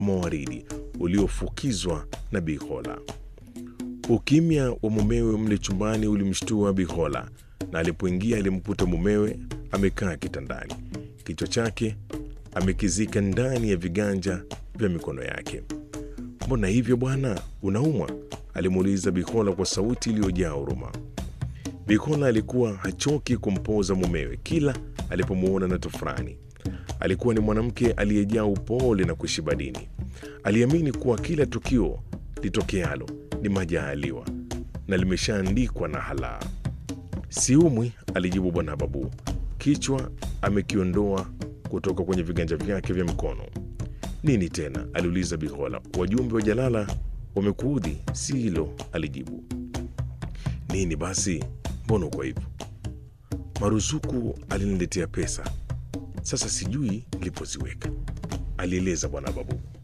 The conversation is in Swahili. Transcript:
mawaridi uliofukizwa na Bikola. Ukimya wa mumewe mle chumbani ulimshtua Bikola, na alipoingia alimkuta mumewe amekaa kitandani, kichwa chake amekizika ndani ya viganja vya mikono yake. Mbona hivyo bwana, unaumwa? alimuuliza Bikola kwa sauti iliyojaa huruma. Bikola alikuwa hachoki kumpoza mumewe kila alipomwona na tofurani. Alikuwa ni mwanamke aliyejaa upole na kushiba dini. Aliamini kuwa kila tukio litokealo ni majaaliwa na limeshaandikwa na halaa. Siumwi, alijibu bwana Babu, kichwa amekiondoa kutoka kwenye viganja vyake vya mkono. Nini tena? aliuliza Bikola. Wajumbe wa Jalala wamekuudhi? Si hilo, alijibu. Nini basi? Mbona uko hivyo? Maruzuku aliniletea pesa, sasa sijui nilipoziweka, alieleza bwana Babu.